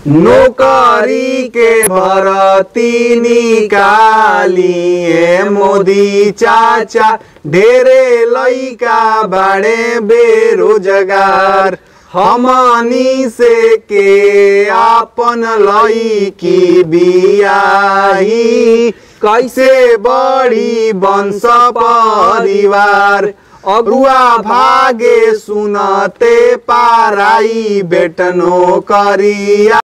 नौकरी के भरती निकालिए मोदी चाचा ढेरे लइका बाड़े बेरोजगार हमनी से के आपन लईकी बियाही कैसे बड़ी वंश परिवार अगुआ भागे सुनते पाराई बेटनो करिया